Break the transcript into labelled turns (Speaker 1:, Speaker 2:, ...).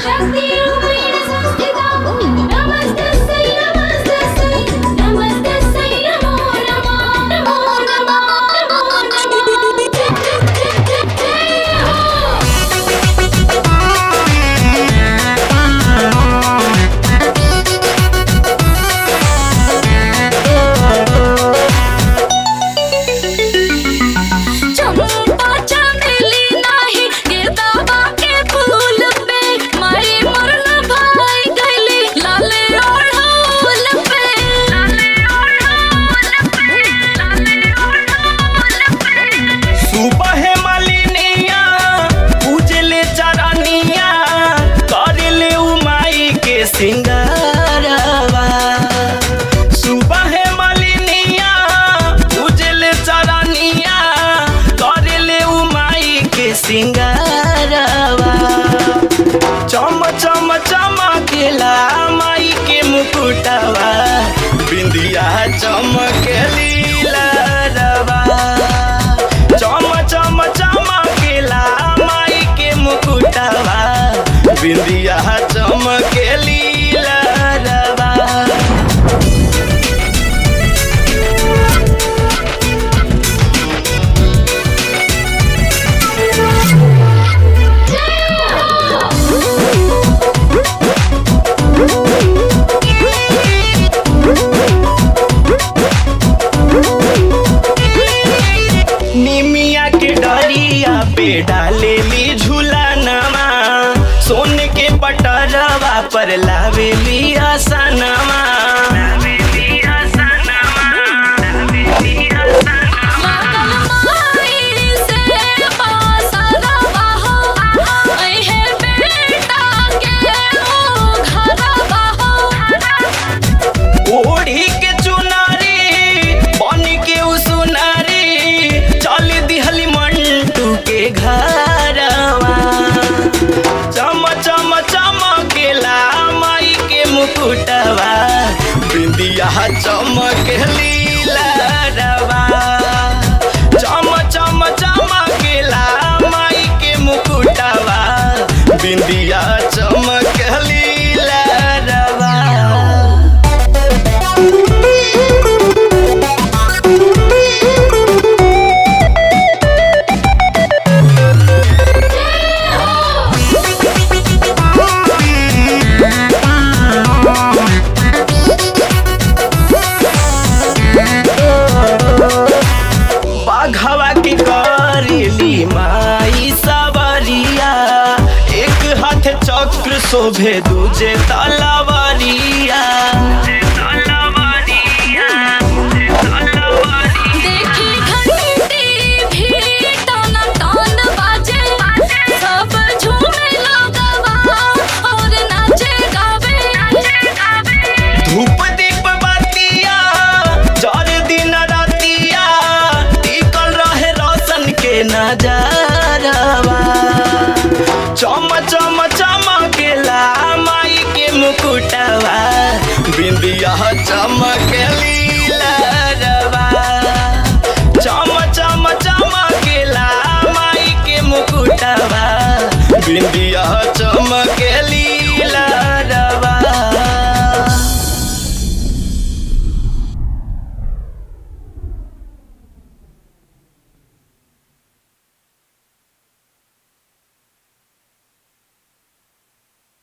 Speaker 1: शक्ति रूपेण संस्थिता नमस्तस्यै नमस्तस्यै नमस्तस्यै नमो नमः नमो नमः नमो नमः चंपा चमेली नाही गेंदा के फूल पे मारे मरल भाई गईली लाले ओढ़ौल पे लाले ओढ़ौल पे लाले ओढ़ौल पे
Speaker 2: सुबह मालिनिया पूजले चरनिया करले उमाई के सिंगारवा सुबह मालिनिया पूजले चरनिया करले उमाई के सिंगारवा चम चम चमकेला माई के मुकुटवा बिंदिया चमकेली लरवा चम चम चमकेला माई के मुकुटवा बिंदिया चमकेली लरवा निमिया के डरिया पे डालेली झूलनमा सोन के पटरवा पर लावेली आसनमा
Speaker 1: माई से पासरवा हो अहे बेटा के ओ घरवा हो
Speaker 2: ओढ़ी के चुनारी बन के उ सुनारी चल दिहली मंटू के घरवा चम चम चमकेला माई के मुकुटवा बिंदिया चमकेली लरवा चम चम चमकेला माई के मुकुटवा बिंदिया चमकेली लरवा बाघवा के करेली माई सबरिया एक हाथ चक्र शोभे दूजे तलवरिया
Speaker 1: देखी घंटी भी टन टन बाजे सब झूमे लोगवा और नाचे गावे
Speaker 2: धूप दीप बतिया जर दिन रतिया टिकल रहे रोशन के नजरवा चम चम चमकेला माई के मुकुटवा बिंदिया चमकेली लरवा चम चम चमकेला माई के मुकुटवा बिंदिया